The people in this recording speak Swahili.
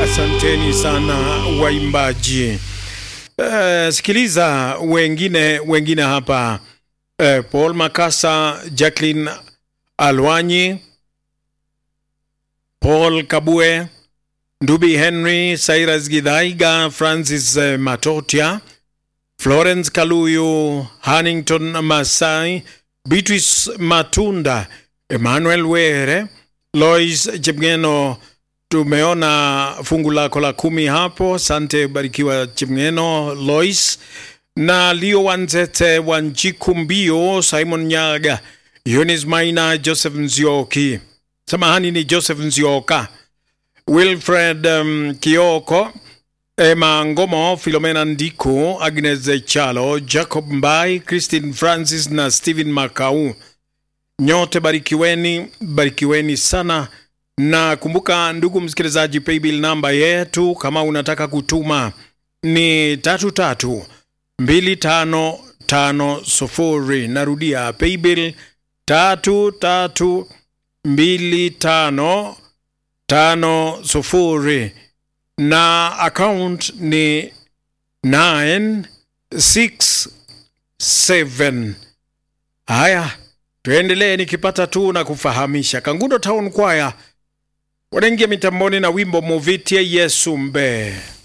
Asanteni sana waimbaji. Uh, sikiliza wengine wengine hapa uh, Paul Makasa, Jacqueline Alwanyi, Paul Kabue, Ndubi Henry, Cyrus Gidhaiga, Francis uh, Matotia, Florence Kaluyu, Hannington Masai, Beatrice Matunda, Emmanuel Were, Lois Chepngeno tumeona fungu lako la kumi hapo. Sante barikiwa Chimngeno Lois na Leo Wanzete Wanjiku Mbio, Simon Nyaga, Eunice Maina, Joseph Nzioki, samahani ni Joseph Nzioka, Wilfred um, Kioko, Emma Ngomo, Filomena Ndiku, Agnes Chalo, Jacob Mbai, Christine Francis na Stephen Makau. Nyote barikiweni, barikiweni sana na kumbuka, ndugu msikilizaji, paybill namba yetu kama unataka kutuma ni tatu tatu mbili tano tano sufuri. Narudia, paybill tatu tatu mbili tano tano sufuri, na account ni 967. Haya, tuendelee nikipata tu na kufahamisha. Kangundo Town Choir wanaingia mitamboni na wimbo muvitie Yesu mbe